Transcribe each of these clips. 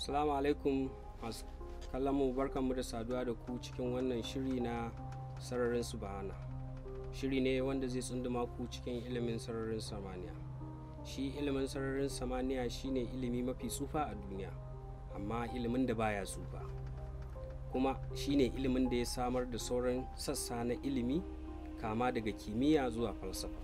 Assalamu alaikum masu kallon mu barkanmu da saduwa da ku cikin wannan shiri na sararin subhana. Shiri ne wanda zai tsunduma ku cikin ilimin sararin samaniya. Shi ilimin sararin samaniya shine ilimi mafi tsufa a duniya, amma ilimin da baya tsufa. Kuma shine ilimin da ya samar da sauran sassa na ilimi kama daga kimiyya zuwa falsafa.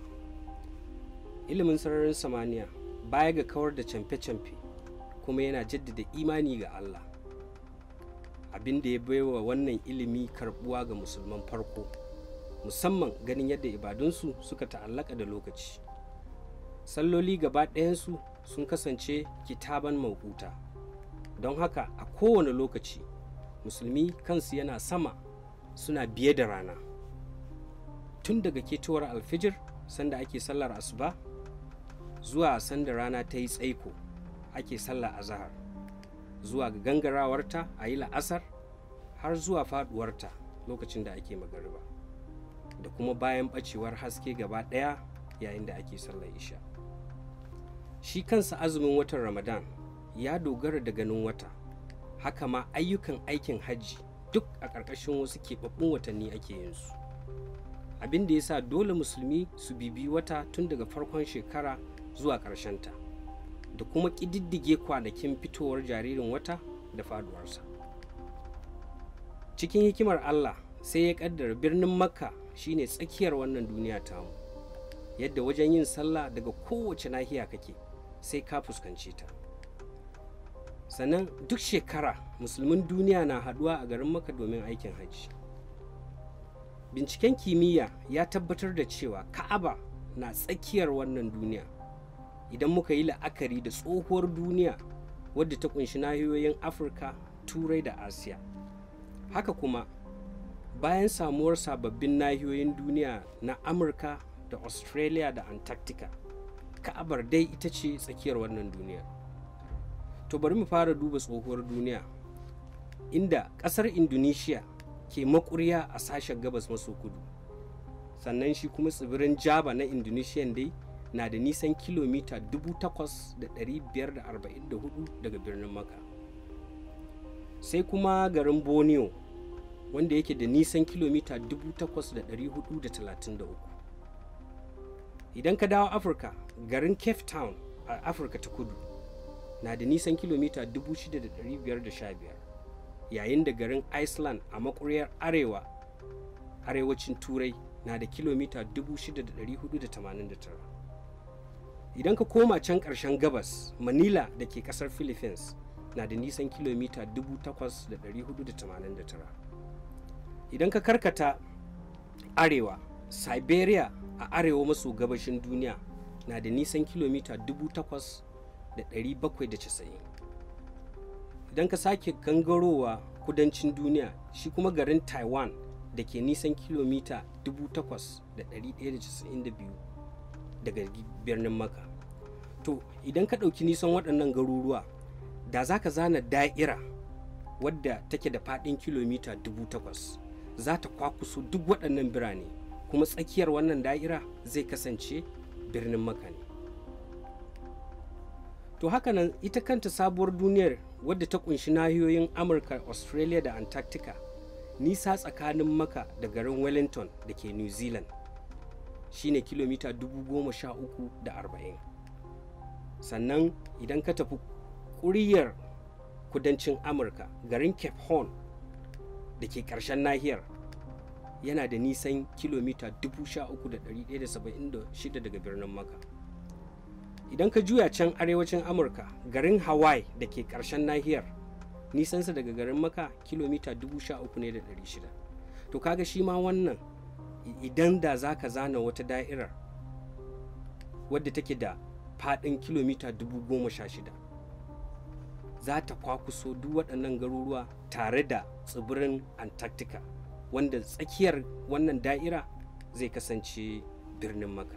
Ilimin sararin samaniya baya ga kawar da camfe-camfe kuma yana jaddada imani ga Allah abin da ya baiwa wannan ilimi karbuwa ga musulman farko musamman ganin yadda ibadunsu suka ta'allaka da lokaci salloli gaba ɗayansu sun kasance kitaban maukuta don haka a kowane lokaci musulmi kansu yana sama suna biye da rana tun daga ketowar alfijir sanda ake sallar asuba zuwa sanda rana ta yi tsaiko ake sallah a zahar zuwa ga gangarawarta a yi la'asar har zuwa faduwarta lokacin da ake magariba da kuma bayan bacewar haske gaba ɗaya yayin da ake sallar isha shi kansa azumin watan ramadan ya dogara da ganin wata haka ma ayyukan aikin hajji duk a ƙarƙashin wasu keɓaɓɓun watanni ake yin su abin da ya sa dole musulmi su bibi wata tun daga farkon shekara zuwa ƙarshenta da kuma ƙididdige kwanakin fitowar jaririn wata da faduwarsa cikin hikimar allah sai ya ƙaddara birnin makka shine tsakiyar wannan duniya tamu yadda wajen yin sallah daga kowace nahiya kake sai ka fuskance ta sannan duk shekara musulmin duniya na haduwa a garin makka domin aikin hajji binciken kimiyya ya tabbatar da cewa ka'aba na tsakiyar wannan duniya idan muka yi la'akari da tsohuwar duniya wadda ta kunshi nahiyoyin afirka turai da asiya haka kuma bayan samuwar sababbin nahiyoyin duniya na amurka da australia da antarctica ka'abar dai ita ce tsakiyar wannan duniya to bari mu fara duba tsohuwar duniya inda kasar indonesia ke makurya a sashen gabas maso kudu sannan shi kuma tsibirin java na indonesia dai na da nisan kilomita 8,544 daga birnin maka sai kuma garin borneo wanda yake da nisan kilomita 8,433 idan ka dawo afirka garin cape town a afirka ta kudu na da nisan kilomita 6,515 yayin da garin iceland a makuryar arewa arewacin turai na da kilomita 6,489 idan ka koma can ƙarshen gabas manila da ke ƙasar philippines na da nisan kilomita 8,489 idan ka karkata arewa siberia a arewa maso gabashin duniya na da nisan kilomita 8,790 idan ka sake gangarowa kudancin duniya shi kuma garin taiwan da ke nisan kilomita 8,192 daga birnin maka to idan ka ɗauki nisan waɗannan garuruwa da za ka zana da'ira wadda take da faɗin kilomita 8,000 za ta kwakuso duk waɗannan birane kuma tsakiyar wannan da'ira zai kasance birnin maka ne to hakanan ita kanta sabuwar duniyar wadda ta kunshi nahiyoyin amurka australia da antarctica nisa tsakanin maka da garin wellington da ke new zealand shine kilomita 13,040 sannan idan ka tafi kuriyar kudancin amurka garin cape horn da ke ƙarshen nahiyar yana da nisan kilomita 13,176 daga birnin maka idan ka juya can arewacin amurka garin hawaii da ke ƙarshen nahiyar nisansa daga garin maka kilomita 13,600 to kaga shi ma wannan idan da za ka zana wata da'irar wadda take da faɗin kilomita 16,000 za ta kwakuso duk waɗannan garuruwa tare da tsibirin antarctica wanda tsakiyar wannan da'ira zai kasance birnin maka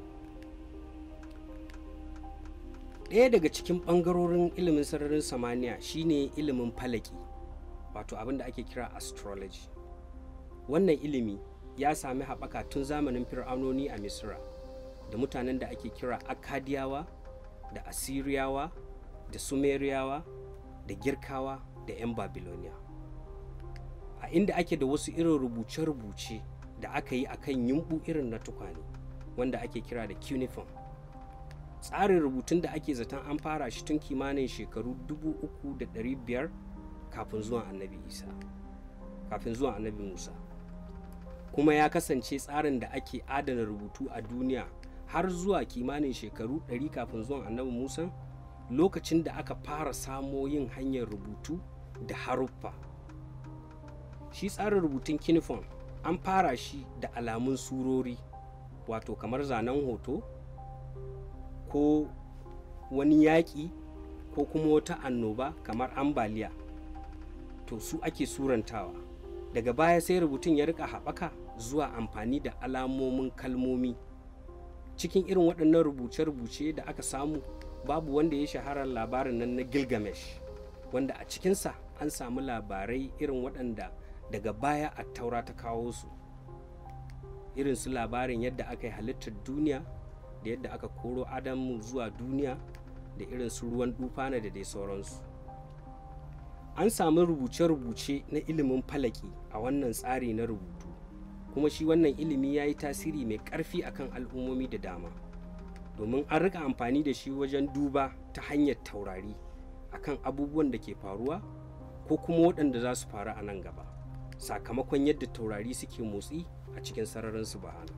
ɗaya daga cikin ɓangarorin ilimin sararin samaniya shine ilimin falaki wato abin da ake kira astrology wannan ilimi ya sami haɓaka tun zamanin fir'aunoni a misra da mutanen da ake kira akadiyawa da asiriyawa da sumeriyawa da girkawa da 'yan babiloniya a inda ake da wasu irin rubuce-rubuce da aka yi akan yumbu irin na tukwane wanda ake kira da cuneiform tsarin rubutun da ake zaton an fara shi tun kimanin shekaru 3,500 kafin zuwan annabi isa kafin zuwan annabi musa kuma ya kasance tsarin da ake adana rubutu a duniya har zuwa kimanin shekaru 100 kafin zuwan annabi musa lokacin da aka fara samo yin hanyar rubutu da haruffa shi tsarin rubutun kinifon an fara shi da alamun surori wato kamar zanen hoto ko wani yaƙi ko kuma wata annoba kamar ambaliya to su ake surantawa daga baya sai rubutun ya rika haɓaka zuwa amfani da alamomin kalmomi cikin irin waɗannan rubuce-rubuce da aka samu babu wanda ya shahara labarin nan na gilgamesh wanda a cikinsa an samu labarai irin waɗanda daga baya a taura ta kawo su irin su labarin yadda aka yi halittar duniya da yadda aka koro adamu zuwa duniya da irin su ruwan dufana da dai sauransu an samu rubuce-rubuce na ilimin falaki a wannan tsari na rubutu kuma shi wannan ilimi ya yi tasiri mai ƙarfi akan al'ummomi da dama domin an rika amfani da shi wajen duba ta hanyar taurari akan abubuwan da ke faruwa ko kuma waɗanda za su faru a nan gaba sakamakon yadda taurari suke motsi a cikin sararin su bahana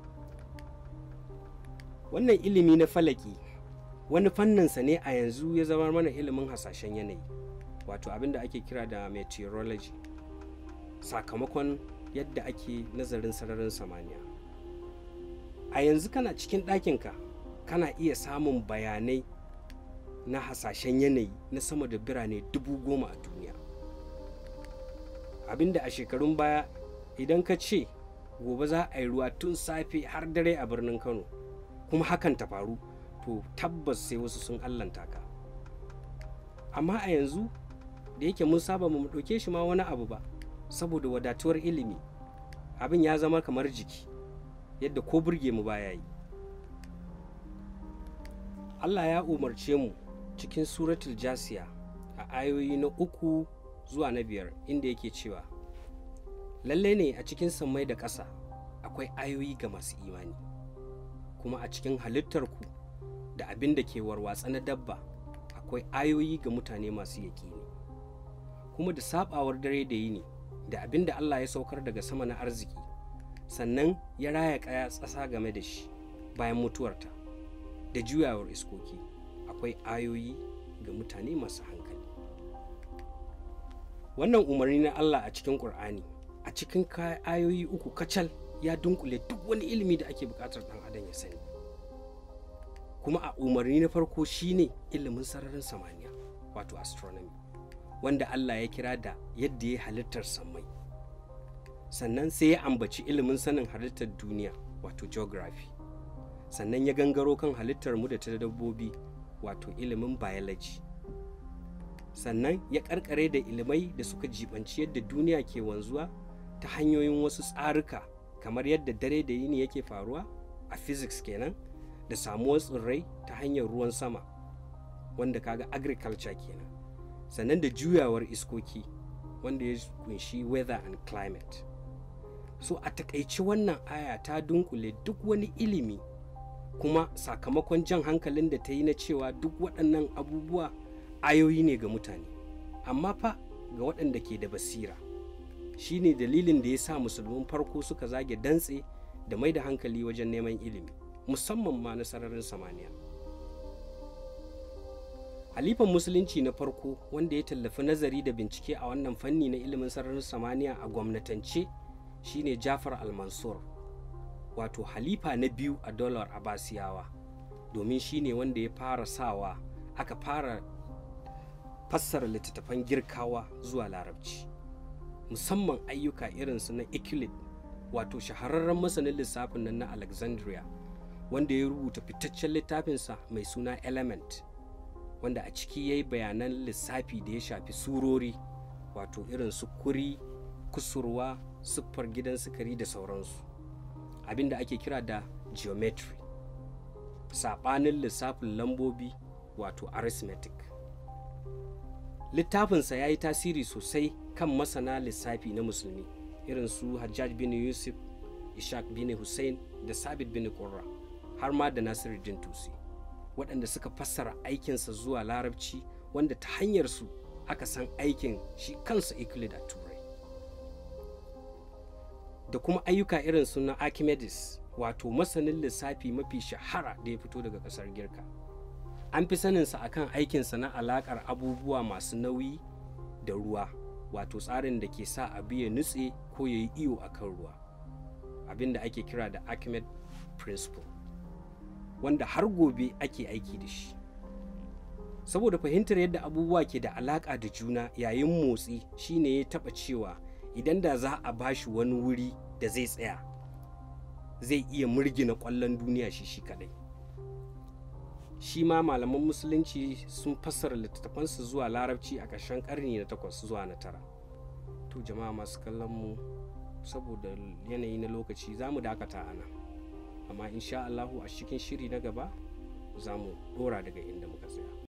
wannan ilimi na falaki wani fanninsa ne a yanzu ya zama mana ilimin hasashen yanayi wato abin da ake kira da meteorology sakamakon yadda ake nazarin sararin samaniya a yanzu kana cikin ɗakinka kana iya samun bayanai na hasashen yanayi na sama da birane dubu goma a duniya abinda a shekarun baya idan ka ce gobe za a yi ruwa tun safe har dare a birnin kano kuma hakan ta faru to tabbas sai wasu sun allanta ka amma a yanzu da yake mun saba mu ɗauke shi ma wani abu ba saboda wadatuwar ilimi abin ya zama kamar jiki yadda ko burge mu baya yi Allah ya umarce mu cikin suratul jasiya a ayoyi na uku zuwa na biyar inda yake cewa lalle ne a cikin sammai da ƙasa akwai ayoyi ga masu imani kuma a cikin halittarku da abin da ke warwatsa na dabba akwai ayoyi ga mutane masu yaƙini kuma da sabawar dare da yini da abin da Allah ya saukar daga sama na arziki sannan ya raya ƙaya tsasa game da shi bayan mutuwarta da juyawar iskoki akwai ayoyi ga mutane masu hankali wannan umarni na Allah a cikin ƙur'ani a cikin ayoyi uku kacal ya dunkule duk wani ilimi da ake buƙatar ɗan adam ya sani kuma a umarni na farko shine ilimin sararin samaniya wato astronomy wanda Allah ya kira da yadda ya halittar sammai sannan sai ya ambaci ilimin sanin halittar duniya wato geography sannan ya gangaro kan halittar mu da ta dabbobi wato ilimin biology sannan ya karkare da ilimai da suka jibanci yadda duniya ke wanzuwa ta hanyoyin wasu tsarika kamar yadda dare da yini yake faruwa a physics kenan da samuwar tsirrai ta hanyar ruwan sama wanda kaga agriculture kenan sannan da juyawar iskoki wanda ya kunshi weather and climate so a takaici wannan aya ta dunkule duk wani ilimi kuma sakamakon jan hankalin da ta yi na cewa duk waɗannan abubuwa ayoyi ne ga mutane amma fa ga waɗanda ke da basira shi ne dalilin da ya sa musulmin farko suka zage dantse da mai da hankali wajen neman ilimi musamman ma na sararin samaniya halifan musulunci na farko wanda ya tallafi nazari da bincike a wannan fanni na ilimin sararin samaniya a gwamnatance shine jafar al-mansur wato halifa na biyu a dolar abasiyawa domin shine wanda ya fara sawa aka fara fassara littattafan girkawa zuwa larabci musamman ayyuka irinsu na Euclid wato shahararren masanin lissafin nan na Alexandria wanda ya rubuta fitaccen littafinsa mai suna Element wanda a ciki ya yi bayanan lissafi da ya shafi surori wato irin su kuri kusurwa siffar gidan sukari da sauransu abinda ake kira da geometry saɓanin lissafin lambobi wato arithmetic littafinsa ya yi tasiri sosai kan masana lissafi na musulmi irin su hajjaj bin yusuf ishaq bin hussein da sabit bin qurra har ma da nasiruddin tusi waɗanda suka fassara aikinsa zuwa larabci wanda ta hanyar su aka san aikin shi kansa euclid a turai da kuma ayyuka irin su na archimedes wato masanin lissafi mafi shahara da ya fito daga ƙasar girka an fi saninsa akan aikinsa na alaƙar abubuwa masu nauyi da ruwa wato tsarin da ke sa abu ya nutse ko ya yi iyo a kan ruwa abin da ake kira da archimedes principle wanda har gobe ake aiki da shi saboda fahimtar yadda abubuwa ke da alaƙa da juna yayin motsi shine ya taɓa cewa idan da za a bashi wani wuri da zai tsaya zai iya murgina ƙwallon duniya shi shi kadai shi ma malaman musulunci sun fassara littattafansu zuwa larabci a ƙarshen ƙarni na takwas zuwa na tara to jama'a masu kallon mu saboda yanayi na lokaci za mu dakata a nan amma insha Allahu a cikin shiri na gaba za mu dora daga inda muka tsaya